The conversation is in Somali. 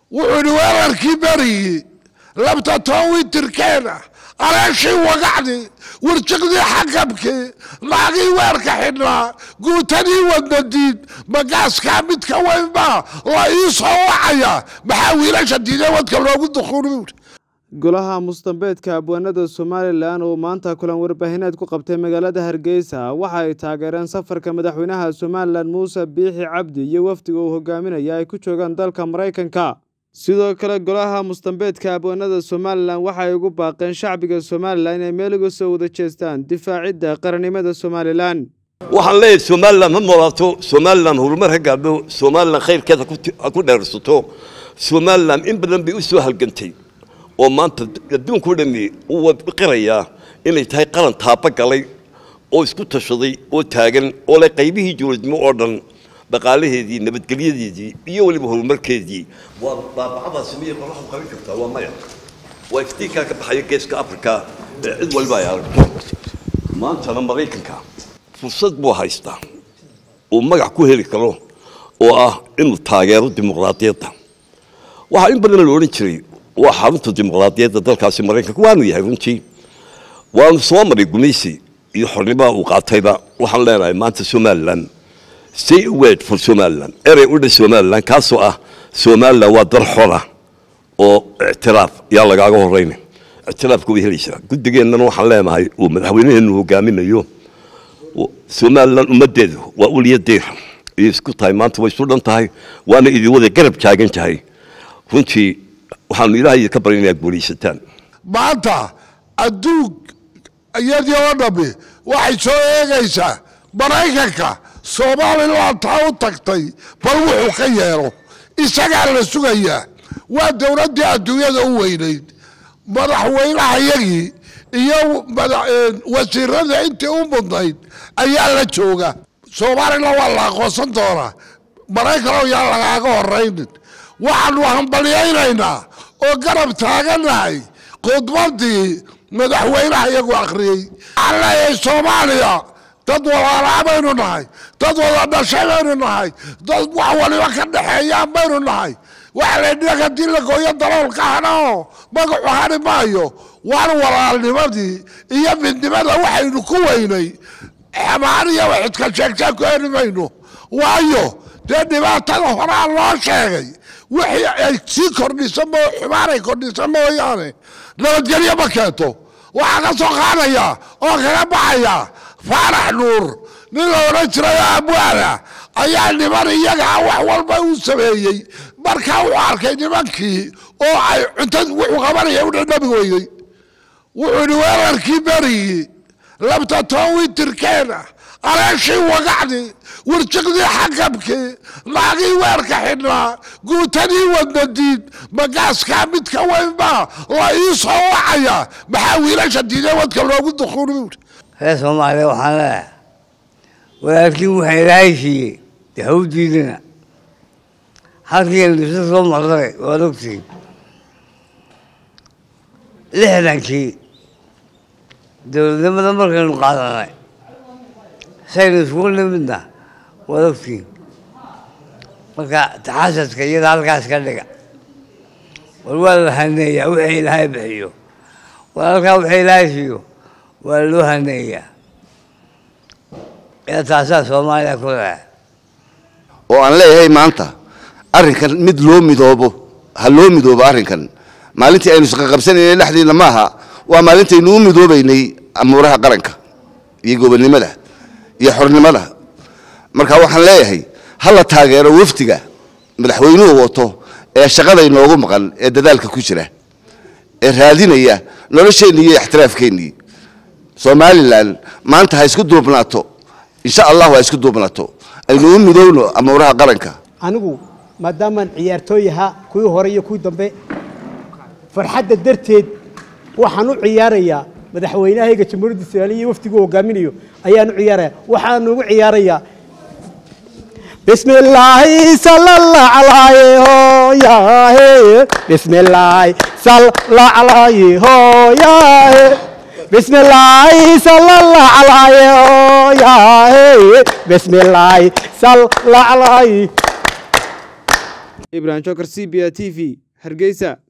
wuxuu idhi weerarkii berigii labta toowitirkeena aleeshii wagacdi wirjiqdii xakabkii naagii weerka xidhnaa guutadii wadnadiid magaaskaa midka weynbaa la ii soo wacaya maxaa wiilasha diidee wadka loogu dukuuni golaha mustambeedka abwaanada somalilan oo maanta kulan warbaahineed ku qabtay magaalada hargeysa waxa ay taageereen safarka madaxweynaha somalilan muuse biixi cabdi iyo wafdiga uu hogaaminaya ay ku joogaan dalka maraykanka sidoo kale golaha mustambeedka abwaanada somalilan waxa ay ugu baaqeen shacbiga somalilan inay meel uga soo wada jeestaan difaacidda qarannimada somalilan waxaan leeyahay somalilan ha noolaato somalilan horumar ha gaadho somalilan khayrkeeda ha ku dheersato somalilan in badan bay u soo halgantay oo maanta adduunku dhami uu qirayaa inay tahay qaran taaba galay oo isku tashaday oo taagan oo leh qaybihii dowladnimo oo dhan dhaqaalaheedii nabadgelyadeedii iyo weliba horumarkeedii waa baabacadaasi miyay qoraxdu qaban kartaa waa maya waa iftiinkaa ka baxaya geeska afrika ee cid waliba ay aragto maantana maraykanka fursad buu haystaa uu magac ku heli karo oo ah inuu taageero dimuqraadiyadda waxaa in badan la odhan jiray waa xarunta dimuqraadiyadda dalkaasi maraykanka waanu yahay runtii waanu soo maray gumaysi iyo xornimaha uu qaatayba waxaan leenahay maanta somalilan say a word for somalilan erey u dha somalilan kaasoo ah somalilan waa dar xora oo ictiraaf yaa lagaaga horeyna ictiraafka way helaysaa guddigeennana waxaan leenahay uu madaxweynaheenu hogaaminayo somalilan ummaddeedu waa uliyadeer ayay isku tahay maanta way isu dhan tahay waana idin wada garab taagan tahay runtii waxaanu ilaahay ka barinayaa guulaysataan maanta adduun iyadii oo dhammi waxay soo eegaysaa maraykanka somalilan taa u tagtay bal wuxuu ka yeelo isagaa la sugayaa waa dowladdii adduunyada u weynayd madaxweynaha yagii iyo wasiirada intii u mudnayd ayaa la jooga somalilan waa la aqoonsan doonaa maraykanoo yaa lagaaga horaynin waxaanu hambalyaynaynaa oo garab taaganahay khudbadii madaxweynaha iyagu akhriyey waxaan leeyahay soomaaliya dad walaalaa baynu nahay dad wada dhashay baynu nahay dad wax waliba ka dhexeeyaan baynu nahay waxa la dhig haddii la gooyo daloolka hadhao magacu hadhi maayo waan walaalnimadii iyo midnimada waxaynu ku weynay xamaaniya waxidka sheegtaan ku heli mayno waayo dee dhibaatada horaa loo sheegay wixii ay sii kordhisa mo xumaanay kordhisa mooyaane nabadgelyo ma keento waxaa ka soo qaadaya oo kaga baxaya faarax nuur nin la odhan jiray abwaana ayaa niman iyagaa wax walba uu sameeyey markaa wuxuu arkay nimankii oo ay cunta wuxuu qabanaya u dhadhabi weeyey wuxuu idhi weerarkii berigii labta toowitirkeena aleeshii wagacdi wirjiqdii xakabkii naagii weerka xidhnaa guutadii wadnadiid magaaskaa midka weynbaa la ii soo wacaya maxaa wiilasha diidee wadka loogu dukuuni reer soomaaliya waxaan leeyahay walaalkiin waxaa ilaahay siiyey dee ha u diidina halkiina dhibso soo marday waad ogtiin lixdankii dowladnimada markaynu qaadanay saynu iskugu nimidna waad ogtiin marka taxasadka iyada halkaas ka dhiga war waa la haneeyaa wixii ilaahay bixiyo walaalkaa wixii ilaahay siiyo waa loo haneeyaa yaa taasaa soomaaliya ku leehay oo aan leeyahay maanta arrinkan mid loo midoobo ha loo midoobo arrinkan maalintii aynu isqaqabsanaynay dhexdiina maaha waa maalintaynu u midoobaynay amuuraha qaranka iyo gobonnimada iyo xornimada marka waxaan leeyahay ha la taageero wafdiga madaxweynuhu wato ee shaqada inoogu maqan ee dadaalka ku jira ee raadinaya nolosheenni iyo ixtiraafkeennii somalilan maanta ha isku duubnaato insha allahu ha isku duubnaato aynu u midowno amuuraha qaranka anigu maadaamaan ciyaartooy ahaa kuwii hore iyo kuwii dambe farxadda darteed waxaan u ciyaarayaa madaxweynahayga jamhuuriyadda soomaaliya iyo wafdiguu hogaaminayo ayaan u ciyaaraya waxaan ugu ciyaarayaa بسم الله صلى الله عليه هو يا بسم الله صلى الله عليه هو يا بسم الله صلى الله عليه هو يا بسم الله صلى الله عليه ibrahim jokar c b a t v hargeysa